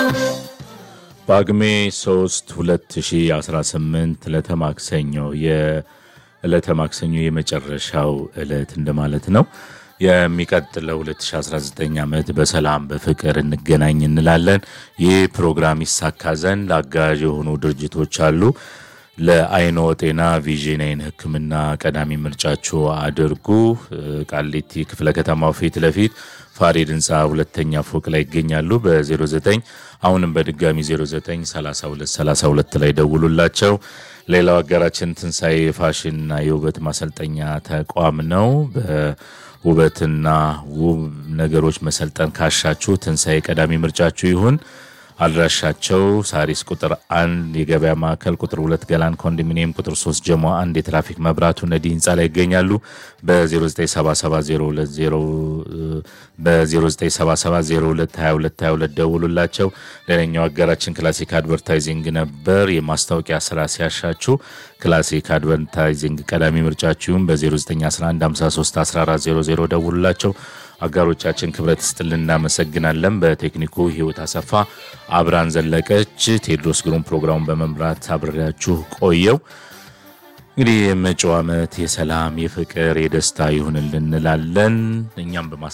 ጳጉሜ 3 2018 ዕለተ ማክሰኞ የዕለተ ማክሰኞ የመጨረሻው ዕለት እንደማለት ነው። የሚቀጥለው 2019 ዓመት በሰላም በፍቅር እንገናኝ እንላለን። ይህ ፕሮግራም ይሳካ ዘንድ አጋዥ የሆኑ ድርጅቶች አሉ። ለአይኖ ጤና ቪዥን አይን ሕክምና ቀዳሚ ምርጫችሁ አድርጉ። ቃሊቲ ክፍለ ከተማው ፊት ለፊት ፋሪድ ህንፃ ሁለተኛ ፎቅ ላይ ይገኛሉ። በ09 አሁንም በድጋሚ 093232 ላይ ደውሉላቸው። ሌላው አጋራችን ትንሣኤ የፋሽንና የውበት ማሰልጠኛ ተቋም ነው። በውበትና ውብ ነገሮች መሰልጠን ካሻችሁ ትንሣኤ ቀዳሚ ምርጫችሁ ይሁን። አድራሻቸው ሳሪስ ቁጥር አንድ የገበያ ማዕከል ቁጥር ሁለት ገላን ኮንዶሚኒየም ቁጥር ሶስት ጀሞ አንድ የትራፊክ መብራቱ ነዲ ህንፃ ላይ ይገኛሉ። በ0977022222 ደውሉላቸው። ሌላኛው አጋራችን ክላሲክ አድቨርታይዚንግ ነበር። የማስታወቂያ ስራ ሲያሻችሁ ክላሲክ አድቨርታይዚንግ ቀዳሚ ምርጫችሁም በ0911531400 ደውሉላቸው። አጋሮቻችን ክብረት ስጥልን እናመሰግናለን። በቴክኒኩ ህይወት አሰፋ አብራን ዘለቀች፣ ቴዎድሮስ ግሩም ፕሮግራሙን በመምራት አብሬያችሁ ቆየው። እንግዲህ የመጪው ዓመት የሰላም የፍቅር የደስታ ይሁንልን እንላለን። እኛም በማስ